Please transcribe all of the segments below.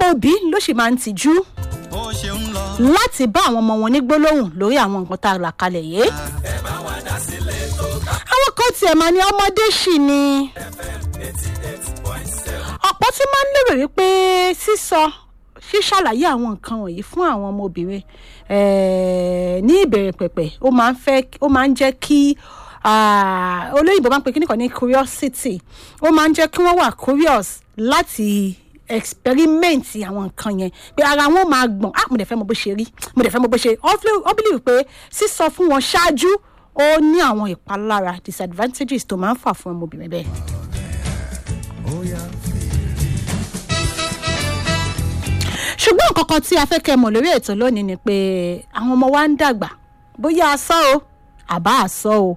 ọ̀pọ̀ òbí ló sì máa ń tijú bó ṣe ń lọ. láti bá àwọn ọmọ wọn ní gbólóhùn lórí àwọn nǹkan tá a là kalẹ̀ yìí. àwọn kan tiẹ̀ máa ní ọmọdé sì ni. ọ̀pọ̀ tún máa ń lérò wípé sísọ ṣíṣàlàyé àwọn nǹkan wọ̀nyí fún àwọn ọmọbìnrin eh, ní ìbẹ̀rẹ̀ pẹ̀pẹ̀ ó máa ń fẹ́ ó máa ń jẹ́ kí ah, olóyìnbó máa ń pe kíní kan ní curiosity ó máa ń jẹ́ kí wọ́n wà curious láti experiment àwọn nǹkan yẹn pé ara wọn máa gbọ̀n ah mo dẹ̀ fẹ́ mọ bó ṣe rí mo dẹ̀ fẹ́ mọ bó ṣe ó believe pé sísọ fún wọn ṣáájú ó ní àwọn ìpalára disadvantages tó máa ń fà fún ọmọbìnrin bẹ́ẹ̀. ṣùgbọ́n nǹkan kan tí a fẹ́ kẹ́ mọ̀ lórí ètò lónìí ni pé àwọn ọmọ wa ń dàgbà bóyá asọ́ o àbá asọ́ o.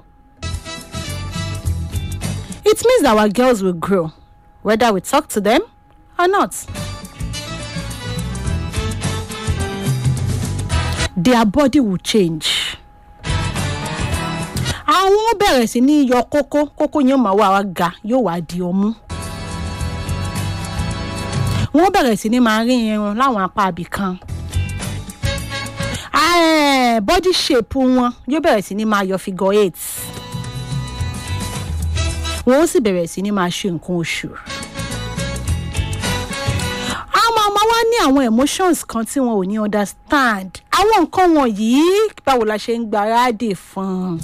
it means that our girls will grow whether we talk to them or not. their body will change. àwọn bẹ̀rẹ̀ sí ní yọ kókó kókó yẹn máa wá wá ga yóò wá di ọmú wọ́n bẹ̀rẹ̀ sí ní máa rí irun láwọn apá abì kan Ah, body shape wọn yóò bẹ̀rẹ̀ sí ní máa yọ figure eight wọ́n ó sì bẹ̀rẹ̀ sí ní máa ṣe nǹkan oṣù àwọn ọmọ wa ní àwọn emotions kan tí wọn ò ní understand àwọn nǹkan wọ̀nyí báwo la ṣe ń gbáradì fún un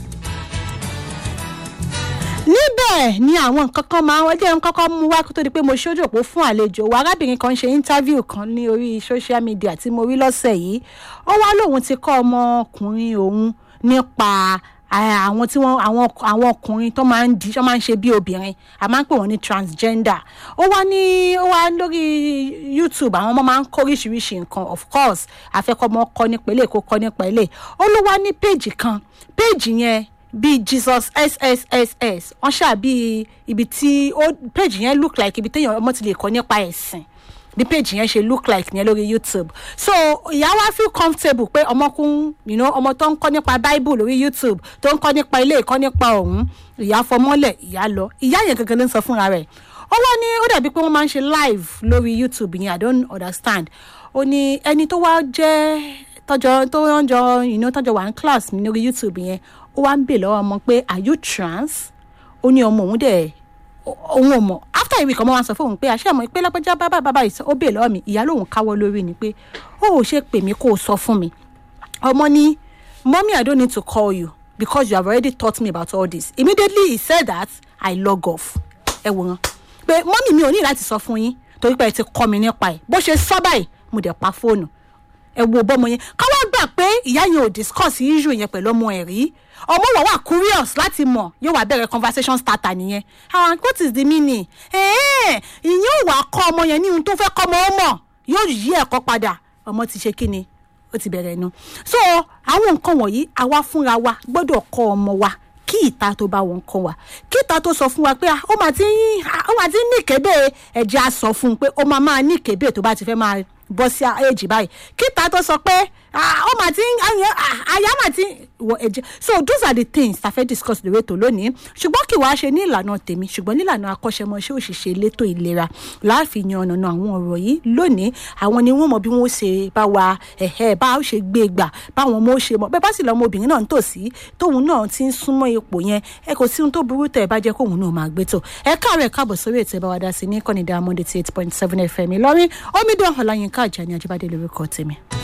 níbẹ̀ ni àwọn nǹkan kan máa wọ́n jẹ́ ń kọ́kọ́ mú wá kó tó di pé mo ṣojú òpó fún àlejò wa arábìnrin kan ṣe interview kan ní orí social media tí mo rí lọ́sẹ̀ yìí ó wá lóun ti kọ́ ọmọkùnrin òun nípa ah, àwọn tí wọ́n àwọn àwọn ọkùnrin tó máa ń di tó máa ń ṣe bí obìnrin a máa ń pè wọ́n ní transgender ó wá ní ó wá lórí youtube àwọn ọmọ máa ń kọ́ oríṣiríṣi nǹkan of course afẹ́kọ́mọ kọ́ nípa ilé kó kọ́ nípa ilé ó ló wá ní péèjì kan péèjì yẹn bíi jesus sssss wọn ṣáà bíi ibi tí ó page yẹn look like ibi téèyàn ọmọ ti lè kọ nípa ẹ̀sìn bí page yẹn ṣe look like yẹn lórí youtube so ìyá wa feel comfortable pé ọmọkùn you know, ọmọ tó ń kọ́ nípa bible lórí youtube tó ń kọ́ nípa ilé ìkọ́ nípa ọ̀hún ìyá fọmọ́lẹ̀ ìyá lọ ìyá yẹn gangan ló ń sọ fúnra rẹ̀ ó wá ní ó dàbí pé wọ́n máa ń ṣe live lórí youtube yẹn i don't understand ó ní ẹni tó wá jẹ́ tọjọ tó ń jọ you know, tọjọ wà ní class mi lórí youtube yẹn ó wá ń bè lọ́wọ́ ọmọ pé are you trans ó ní ọmọ òun dẹ̀ òun ò mọ̀ after a week ọmọ wa sọ fún òun pé àṣẹ àmọ́ pé lápẹ́já bábà bábà yìí ó bè lọ́wọ́ mi ìyá lòun káwọ́ lórí ni pé ó ò ṣe pè mí kó o sọ fún mi ọmọ ní mommy i don't need to call you because you have already taught me about all this immediately he said that i log off ẹ wò wọn pé mọ́mì mi ò ní láti sọ fún yín torí pé ẹ ti kọ́ mi nípa ẹ̀ bó ṣe sọ báyìí mo dẹ̀ pa fóònù ẹ wo bọ́mọ yẹn ká wá gbà pé ìyá yẹn ò discuss issue yẹn pẹ̀lú ọmọ ẹ̀ rí ọmọ wà wà curious láti mọ̀ yóò wá bẹ̀rẹ̀ conversation starter nìyẹn àwọn what is the meaning ẹ̀ẹ́n ìyẹn ò wá kọ́ ọmọ yẹn ní ohun tó fẹ́ kọ́ ọmọ ó mọ̀ yóò yí ẹ̀kọ́ padà ọmọ ti ṣe kí ni ó ti bẹ̀rẹ̀ nu so àwọn nǹkan wọ̀nyí àwa fúnra wa gbọ́dọ̀ kọ́ ọmọ wa kí ìta tó bá wọn kọ wa kí ìta tó sọ fún wa pé ah, ó máa ti ń ó máa ti ń ní ìkébè ẹ̀jẹ̀ á sọ fún un pé ó máa máa ní ìkébè tó bá ti fẹ́ máa bọ́ sí èjì báyìí kí ìta tó sọ pé ah, ó máa ti ń àyà máa ti wọ ẹ̀jẹ̀ so those are the things ta fẹ́ discuss lórí ètò lónìí ṣùgbọ́n kí wàá ṣe ní ìlànà tèmi ṣùgbọ́n nílànà akọ́ṣẹ́mọṣẹ́ òṣìṣẹ́ elétò ìlera láàfin yan ọ̀nà àwọn ọ̀rọ̀ yìí lónìí àwọn ni wọ́n mọ bí wọ́n ṣe bá wa ẹ̀hẹ́ bá ó ṣe gbé gbà báwọn ọmọ ó ṣe mọ bẹ́ẹ̀ bá sì lọ́mọ obìnrin náà ń tòsí tóun náà ti ń súnmọ́ ipò yẹn ẹ kò sí ohun tó burú tẹ̀ ẹ bá jẹ́ kóun náà máa gbé tó ẹ káàárọ̀ ẹ káàbọ̀ sórí ètò ẹ bá wa dá sí ní kọ́nìdá monday eight point seven fm ìlọrin omidan ọ̀làyínká àjàní ajíbádé lórúkọ tèmi.